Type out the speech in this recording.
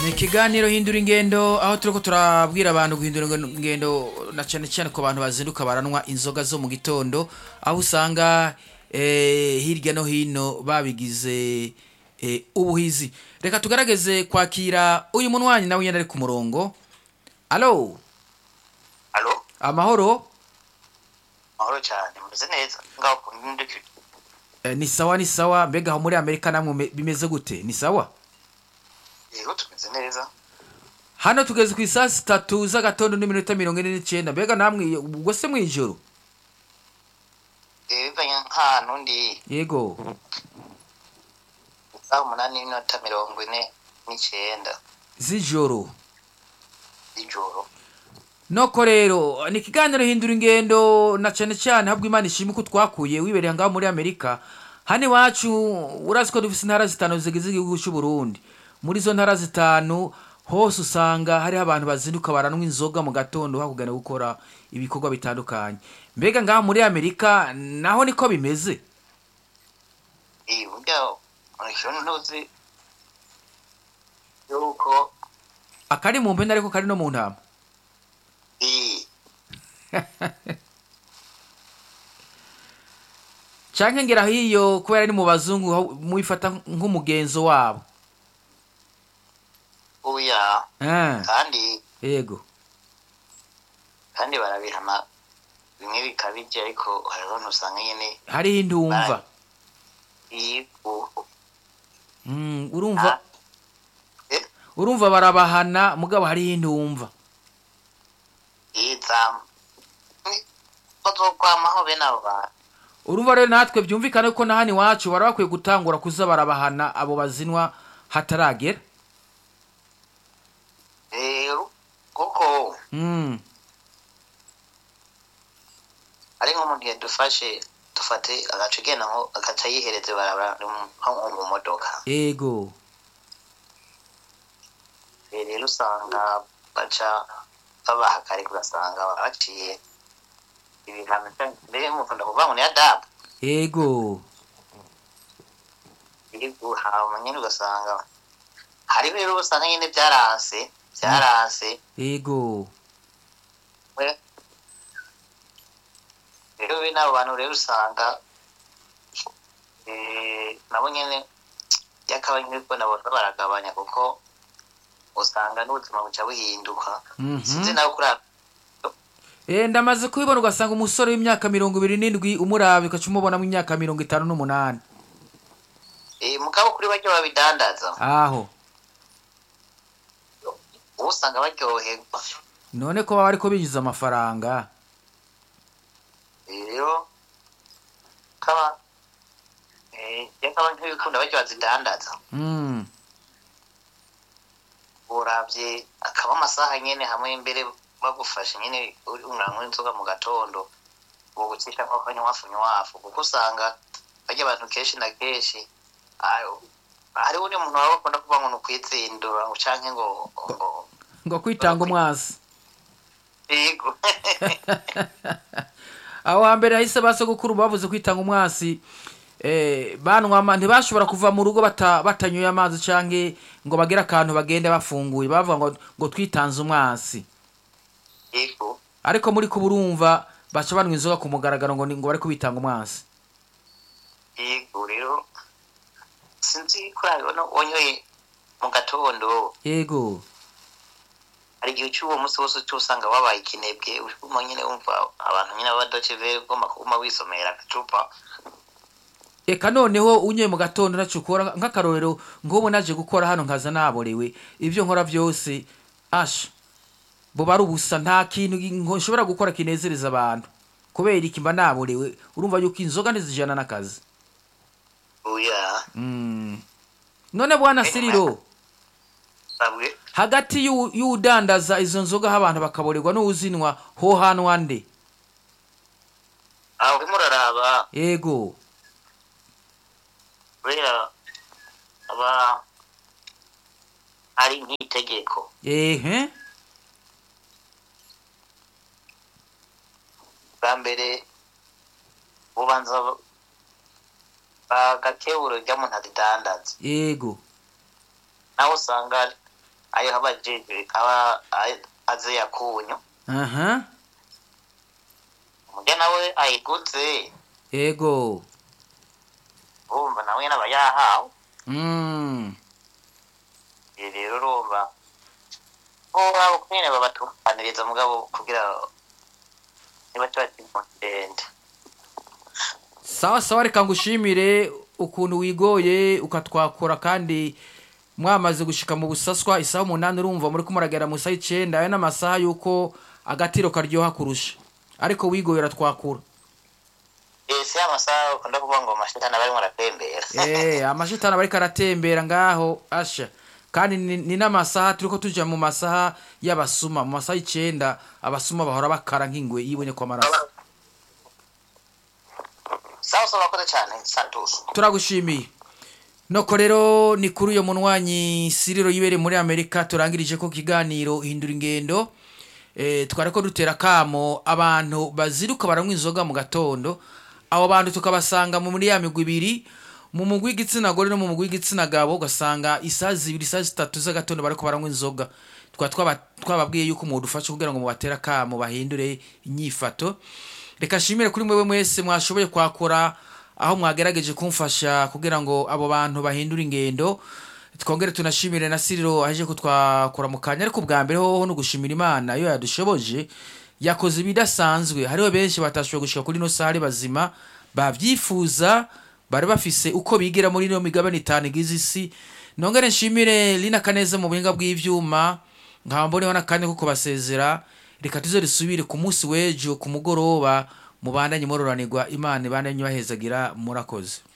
ni ikiganiro hindura ingendo aho turiko turabwira abantu guhindura ingendo na cyane cyane ku bantu bazinduka baranwa inzoga zo mu gitondo aho usanga eh, hirya no hino babigize eh, ubuhizi reka tugarageze kwakira uyu munwanyi nawe nyine ari ku murongo alo alo amahoro mahoro cyane mumeze neza ngaho ku ndekire eh, ni sawa ni sawa mbega aho muri amerika namwe me- bimeze gute ni sawa yego tumeze neza hano tugeze ku isaa sitatu z'agatondo n'iminota mirongo ine n'icyenda mbega namwe ubwo se mw'ijoro Eh, bivanye nk'ahantu ndi yego isaha umunani n'iminota mirongo ine n'icyenda z'ijoro z'ijoro noko rero ni ikiganiro hindura ingendo na cyane cyane habwo imana ishima ko twakuye wibereye ngaho muri amerika hano iwacu urazi ko dufite intara zitanu zigize igihugu cy'u Burundi muri izo ntara zitanu hose usanga hariho abantu bazinduka baranwa inzoga mu gatondo bakugana gukora ibikorwa bitandukanye mbega ngaho muri amerika naho niko bimeze iyi burya murikiro ntuzi yuko akari mu mpene ariko kari no mu ntama iyi canke ngera hiyo kubera ari mu bazungu aho mubifata nk'umugenzo wabo uya Ah, kandi yego kandi barabihana bimwe bikabije ariko hariho ntusanga nyine hariho indumva iyi ubu Mm, urumva eh urumva barabahana mugabo hariho indumva iyi zamu bazokwamaho bene abo bantu urumva rero natwe byumvikane ko na hano iwacu bari bakwiye gutangura kuza barabahana abo bazinwa hataragera rero kuko Mm, ari nko mu gihe dufashe dufate agace ugenda nko agaca yihereze barabara nko mu modoka yego Eh, rero usanga baca babahakarika ugasanga baciye ibihano canke- mbere mukunda kuvuga ngo ni adabu yego iri guhama nyine ugasanga hariho rero usanga nyine byaranse byaranse yego we- rero bene abo bantu rero usanga eh, nabo nyine byakaba nyine ko nabo baragabanya kuko usanga n'ubuzima buca buhinduka Mhm. sinzi nawe kuri Eh, ndamaze kubibona ugasanga umusore w'imyaka mirongo ibiri n'indwi umuraba ugaca umubonamo imyaka mirongo itanu n'umunani eh, mugabo kuri bajya babidandaza aho ubu usanga baryoherwa none ko baba ariko binjiza amafaranga rero kaba eh, yakaba nk'ibikunda bajya bazidandaza Mm, urabye akaba amasaha nyine hamwe mbere bagufashe nyine uri unanywa inzoga mu gatondo ubu gucisha nko kanywafu nywafu kuko usanga bajya abantu kenshi na kenshi ayo hariho undi muntu waba bakunda kuvuga ngo ni ukwitsindura ngo canke ngo ngo ngo kwitanga umwasi yego aho hambere hahise ba sogokuru bavuze kwitanga umwasi eh, banwa ama- ntibashobora kuva mu rugo bata- batanyoye amazi canke ngo bagere akantu bagende bafunguye bavuga ngo, ngo twitanze umwasi yego ariko muri kuburumva baca banywa inzoga ku mugaragaro ngo ni- ngo bari kubitanga umwasi yego rero sinzi kuri ayo no wanyoye mu gatondo yego hari igihe cy'uwo munsi wose uca usanga wabaye ikinebwe urimo nyine wumva abantu nyine b'abadoce vere ugomba kuguma wisomera agacupa eka noneho unyoye mu gatondo ntaco ukora nk'akarorero nk'ubu naje gukora hano nkaza naborewe ibyo nkora byose asha buba ari ubusa nta kintu ngo nshobora gukora kinezereza abantu kubera iki mba naborewe urumva yuko inzoga ntizijana n'akazi oya Mm. none bwana siriro sabwe hagati y'u- y'udandaza izo nzoga aho abantu bakaborerwa n'uwuzinwa ho hanwa nde aho urimo uraraba yego kubera aba ari nk'itegeko ehe bwa mbere ubanza agakeburo ry'umuntu azidandaza yego nawe usanga ayo abajejwe aba a- aze yakunyu aha umurya nawe ayiguze ego urumva nawe nyene aba yahawe mm. Ibi rero urumva bo abo nyene babatunganiriza mugabo kugira niba kiba ndende sawa sawa reka ngushimire ukuntu wigoye ukatwakura kandi mwamaze gushika mu busaswa isaha umunani urumva muri kumuragera mu isaha icenda ayo n'amasaha y'uko agatiro karyoha kurusha ariko wigoye uratwakura ese amasaha ukunda kuvuga ngo amashitani aba arimwo aratembera Eh, amashitani aba ariko aratembera ngaho asha kandi ni, ni n'amasaha turiko tuja mu masaha y'abasuma mu masaha y'icenda abasuma bahora bakara nk'ingwe yibonye kwa maraso sawa sawa urakoze cane santusu turagushimiye noko rero ni kuri uyo munwanyi siriro yibere muri amerika turangirije ko kiganiro hindura ingendo e, twari ko dutera kamo abantu baziruka baranywa inzoga mu gatondo abo bantu tukabasanga mu muri ya migwi ibiri mu mugwi w'igitsina gore no mu mugwi w'igitsina gabo ugasanga isaha zibiri isaha zitatu z'agatondo bariko baranywa inzoga twaba twaba- twababwiye yuko mudufasha kugira ngo mubatera kamo bahindure inyifato reka nshimire kuri mwewe mwese mwashoboye kwakora aho mwagerageje kumfasha kugira ngo abo bantu bahindure ingendo twongere tunashimire na siriro aje kutwakura mu kanya ariko bwa mbere hoho no gushimira imana iyo yadushoboje yakoze ibidasanzwe hariho benshi batashoboye gushika kuri ino saha ari bazima babyifuza bari bafise uko bigira muri ino migabane itanu igize isi nongere nshimire lina kaneza mu buhinga bw'ivyuma nkaba mboneho n'akanya ko kubasezera reka tuze risubire ku munsi w'ejo ku mugoroba mubandanye mororanirwa imana ibandanye bahezagira murakoze